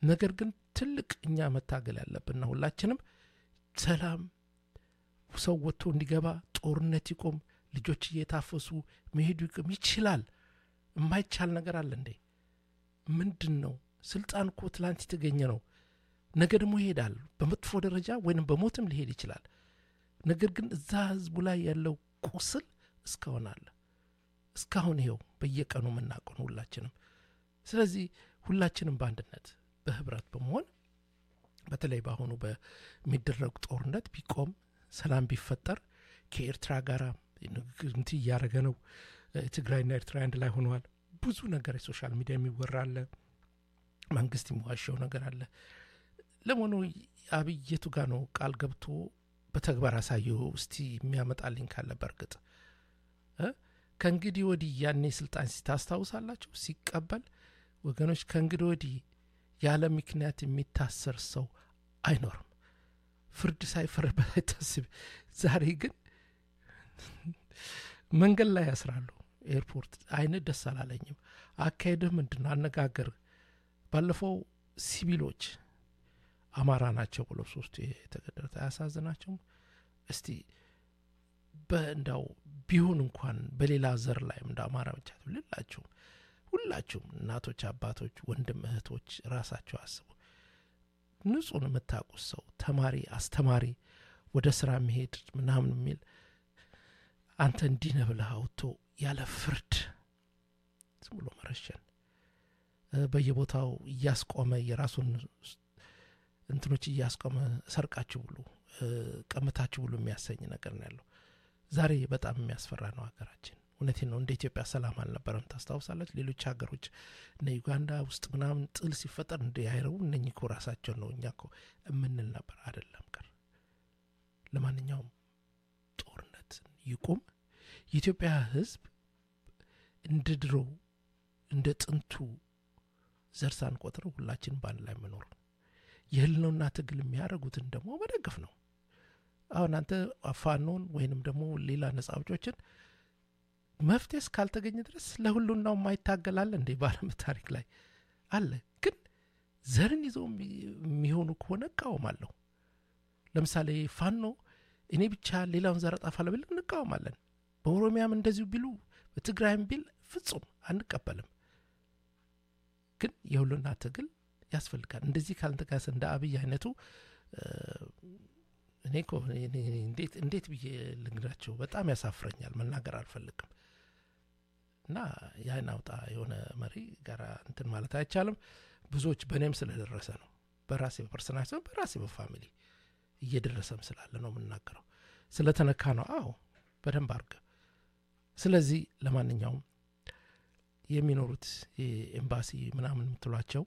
ነገር ግን ትልቅ እኛ መታገል ያለብንና ሁላችንም ሰላም ሰው ወጥቶ እንዲገባ ጦርነት ይቆም ልጆች እየታፈሱ መሄዱ ይቅም ይችላል የማይቻል ነገር አለ እንዴ ምንድን ነው ስልጣን እኮ ትላንት የተገኘ ነው ነገ ደግሞ ይሄዳል በመጥፎ ደረጃ ወይንም በሞትም ሊሄድ ይችላል ነገር ግን እዛ ህዝቡ ላይ ያለው ቁስል እስካሁን አለ እስካሁን ይኸው በየቀኑ የምናውቀው ሁላችንም ስለዚህ ሁላችንም በአንድነት በህብረት በመሆን በተለይ በአሁኑ በሚደረጉ ጦርነት ቢቆም ሰላም ቢፈጠር ከኤርትራ ጋር ንግግር እያደረገ ነው ትግራይና ኤርትራ አንድ ላይ ሆነዋል ብዙ ነገር የሶሻል ሚዲያ የሚወራ አለ መንግስት የሚዋሸው ነገር አለ ለመሆኑ አብይ የቱ ጋር ነው ቃል ገብቶ በተግባር አሳየው እስቲ የሚያመጣልኝ ካለ በእርግጥ ከእንግዲህ ወዲህ ያኔ ስልጣን ሲታስታውሳላችሁ ሲቀበል ወገኖች ከእንግዲህ ወዲህ ያለ ምክንያት የሚታሰር ሰው አይኖርም ፍርድ ሳይፈረድበት አይታስብ ዛሬ ግን መንገድ ላይ ያስራሉ ኤርፖርት አይን ደስ አላለኝም አካሄድህ ምንድን ነው አነጋገር ባለፈው ሲቪሎች አማራ ናቸው ብሎ ሶስቱ የተገደሉት አያሳዝናቸውም እስቲ በእንዳው ቢሆን እንኳን በሌላ ዘር ላይም እንደ አማራ ብቻ ልላችሁም ሁላችሁም እናቶች አባቶች ወንድም እህቶች ራሳቸው አስቡ ንጹን የምታውቁት ሰው ተማሪ አስተማሪ ወደ ስራ መሄድ ምናምን የሚል አንተ እንዲህ ነህ ብለህ አውጥቶ ያለ ፍርድ ዝም ብሎ መረሸን በየቦታው እያስቆመ የራሱን እንትኖች እያስቆመ ሰርቃችሁ ብሉ ቀምታችሁ ብሉ የሚያሰኝ ነገር ነው ያለው ዛሬ በጣም የሚያስፈራ ነው ሀገራችን እውነቴን ነው እንደ ኢትዮጵያ ሰላም አልነበረም ታስታውሳለች ሌሎች ሀገሮች እነ ዩጋንዳ ውስጥ ምናምን ጥል ሲፈጠር እንደ ያይረቡ እነኚህ እኮ ራሳቸውን ነው እኛ እኮ የምንል ነበር አይደለም ቀር ለማንኛውም ጦርነት ይቁም የኢትዮጵያ ህዝብ እንደ ድሮ እንደ ጥንቱ ዘር ሳንቆጥረው ሁላችን በአንድ ላይ መኖር የህልነውና ትግል የሚያደርጉትን ደግሞ መደገፍ ነው አሁን አንተ ፋኖን ወይንም ደግሞ ሌላ ነጻ አውጮችን መፍትሄ እስካልተገኘ ድረስ ለሁሉናው የማይታገላለ እንዴ በአለም ታሪክ ላይ አለ ግን ዘርን ይዘው የሚሆኑ ከሆነ እቃወማለሁ ለምሳሌ ፋኖ እኔ ብቻ ሌላውን ዘር አጠፋለሁ ብል እንቃወማለን በኦሮሚያም እንደዚሁ ቢሉ በትግራይም ቢል ፍጹም አንቀበልም ግን የሁሉና ትግል ያስፈልጋል እንደዚህ ካልተጋሰ እንደ አብይ አይነቱ እኔ እኮ እንዴት ብዬ ልንግራቸው በጣም ያሳፍረኛል መናገር አልፈልግም እና ያን አውጣ የሆነ መሪ ጋር እንትን ማለት አይቻልም ብዙዎች በእኔም ስለደረሰ ነው በራሴ በፐርሰናል ሲሆን በራሴ በፋሚሊ እየደረሰም ስላለ ነው የምናገረው ስለተነካ ነው አዎ በደንብ አርገ ስለዚህ ለማንኛውም የሚኖሩት ኤምባሲ ምናምን የምትሏቸው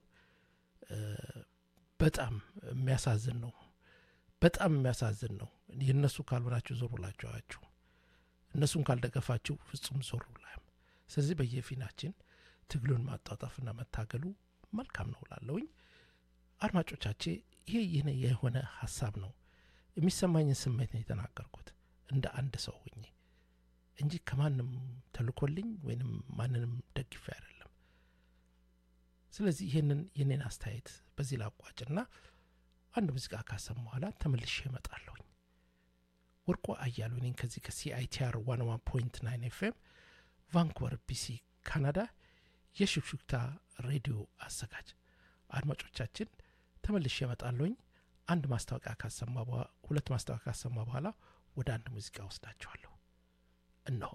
በጣም የሚያሳዝን ነው በጣም የሚያሳዝን ነው የእነሱ ካልሆናችሁ ዞር ብላችሁ አያችሁም እነሱን ካልደገፋችሁ ፍጹም ዞር ብላም ስለዚህ በየፊናችን ትግሉን ማጣጣፍና መታገሉ መልካም ነው ላለውኝ አድማጮቻቼ ይሄ ይህ የሆነ ሀሳብ ነው የሚሰማኝን ስሜት ነው የተናገርኩት እንደ አንድ ሰው ሁኜ እንጂ ከማንም ተልኮልኝ ወይንም ማንንም ደግፌ አይደለም ስለዚህ ይህንን የኔን አስተያየት በዚህ ላቋጭና አንድ ሙዚቃ ካሰም በኋላ ተመልሼ እመጣለሁኝ ወርቆ አያሉ እኔን ከዚህ ከሲአይቲአር ዋን ዋን ፖይንት ናይን ኤፍኤም ቫንኩቨር ቢሲ ካናዳ የሹክሹክታ ሬዲዮ አዘጋጅ አድማጮቻችን ተመልሼ እመጣለሁኝ አንድ ማስታወቂያ ካሰማ ሁለት ማስታወቂያ ካሰማ በኋላ ወደ አንድ ሙዚቃ ወስዳችኋለሁ እነሆ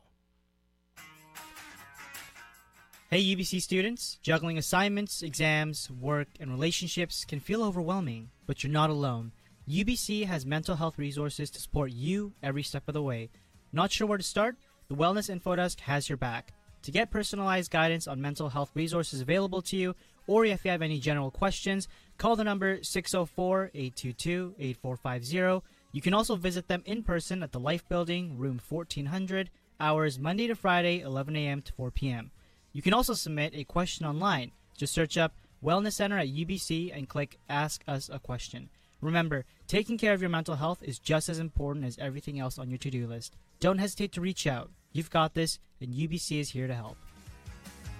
Hey, UBC students, juggling assignments, exams, work, and relationships can feel overwhelming, but you're not alone. UBC has mental health resources to support you every step of the way. Not sure where to start? The Wellness Info Desk has your back. To get personalized guidance on mental health resources available to you, or if you have any general questions, call the number 604 822 8450. You can also visit them in person at the Life Building, room 1400, hours Monday to Friday, 11 a.m. to 4 p.m. You can also submit a question online. Just search up Wellness Center at UBC and click Ask Us a Question. Remember, taking care of your mental health is just as important as everything else on your to do list. Don't hesitate to reach out. You've got this, and UBC is here to help.